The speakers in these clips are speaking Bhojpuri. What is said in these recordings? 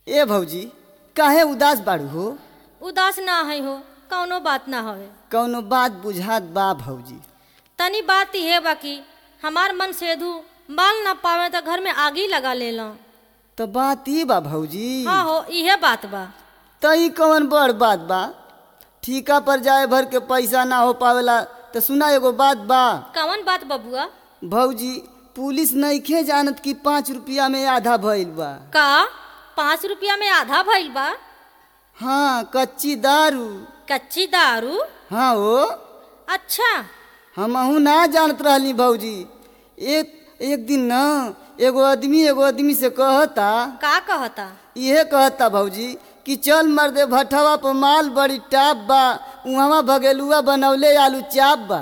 ए भौजी काहे उदास बाड़ू हो उदास ना है हो कौनो बात ना हवे कौनो बात बुझात बा भौजी तनी बात इहे बा कि हमार मन सेधु बाल ना पावे तो घर में आगी लगा ले लो तो बात ई बा भौजी हाँ हो इहे बात बा तो ई कौन बड़ बात बा ठीका पर जाए भर के पैसा ना हो पावेला तो सुना एगो बात बा कौन बात बबुआ भौजी पुलिस नइखे जानत कि पाँच रुपया में आधा भइल बा का पाँच रुपया में आधा भइल बा हाँ कच्ची दारू कच्ची दारू हाँ हो अच्छा हमहू ना जानत रहली भौजी एक एक दिन न एगो आदमी एगो आदमी से कहता का कहता इहे कहता भौजी कि चल मर्दे भठवा पर माल बड़ी टाप बा उहवा भगेलुआ बनौले आलू चाप बा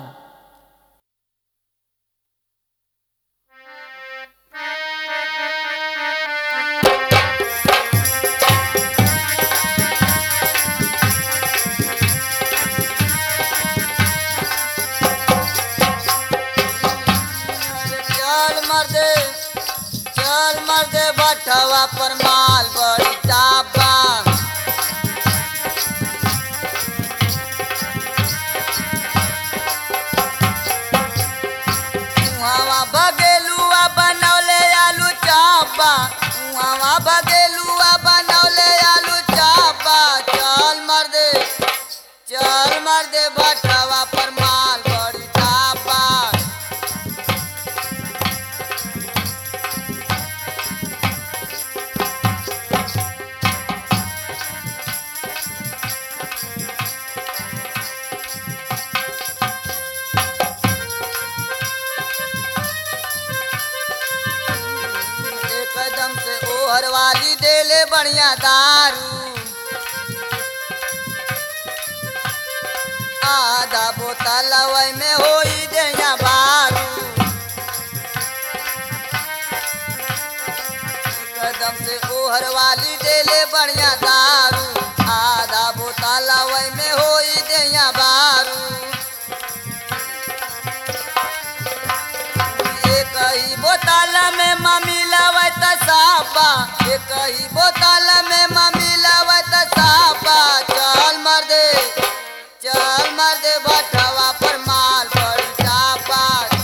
चल मर्दे चल मर्दे भठवा पर माल बड़ी टाप बा उहावा बगेलुआ बनौले आलू चापा उहावा बगेलुआ बनौले आलू चापा चल मर्दे चल मर्दे भठवा पर माल बड़ी चापा एकदम से ओहर वाली देले बढ़िया दारू आधा बोतल वही में होई देया बारू एकदम से ओहर वाली देले बढ़िया दारू आधा बोतल वही में होई देया बारू एक ही बोतल में मम्मी लवत सापा एक ही बोतल में मम्मी लवत सापा चल मर दे चल मर दे भटवा पर माल बड़ी चापा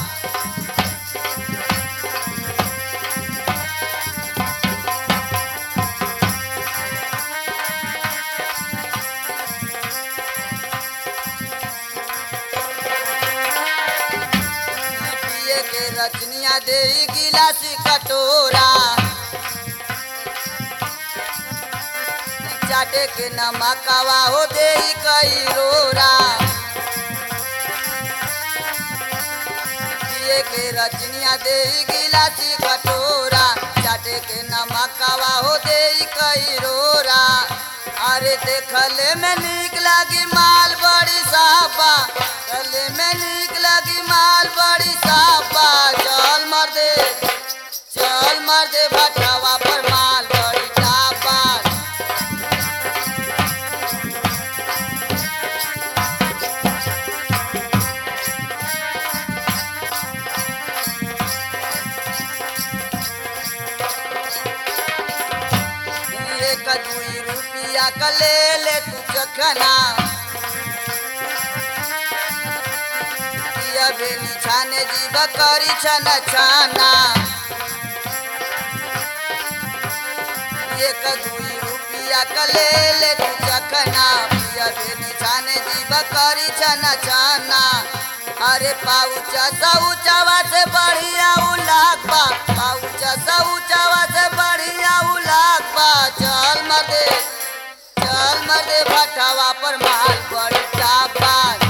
पिए के रचनिया दे गिलासी कटोरा चाटे के नमकवा हो दे कई रोरा पिए के रचनिया दे गिलासी कटोरा चाटे के नमकवा हो दे कई रोरा अरे देखले में नीक लगी माल बड़ी सापा देखले में नीक लगी माल बड़ी सापा चल मर दे चल मर दे भटवा पर माल बड़ी सापा एक दुई रुपया का ले ले तू चखना पिया बेनी छाने जीव करी छन छाना एक दुई रुपया का ले ले तू चखना पिया बेनी छाने जीव करी छन छाना अरे पाउचा सऊचावा से बढ़िया उलाक बा पाउचा सऊचावा से बढ़िया उलाक बा चल मर्दे चल मर्दे भटवा पर माल बड़ी चापा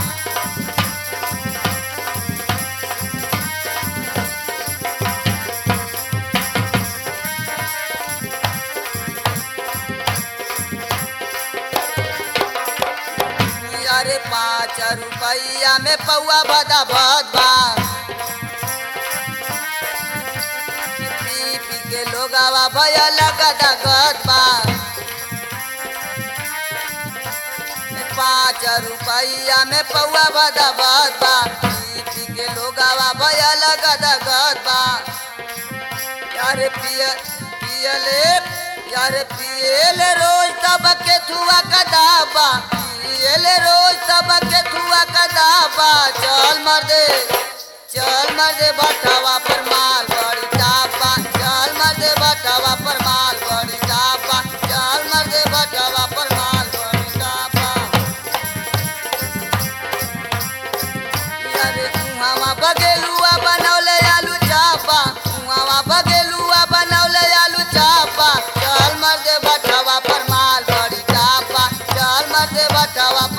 अरे पाँच रुपया में पौआ बदा भद बा पी पी के लोगावा भया लगदा गद बा पाँच रुपया में पौआ बदा भद बा पी पी के लोगावा भया लगदा गद बा अरे पिय पियले यार पियल रोज तब के थुआ का दाबा पियल रोज तब के थुआ का दाबा चल मर दे चल मर दे बटवा पर माल बड़ी टापा चल मर दे बटवा पर माल बड़ी टापा चल मर दे बटवा पर माल बड़ी टापा अरे उहावा बगेलुआ बनौले आलू चापा उहावा बगेलुआ बनौले आलू चापा चल मर दे बटवा पर माल बड़ी चापा चल मर दे बटवा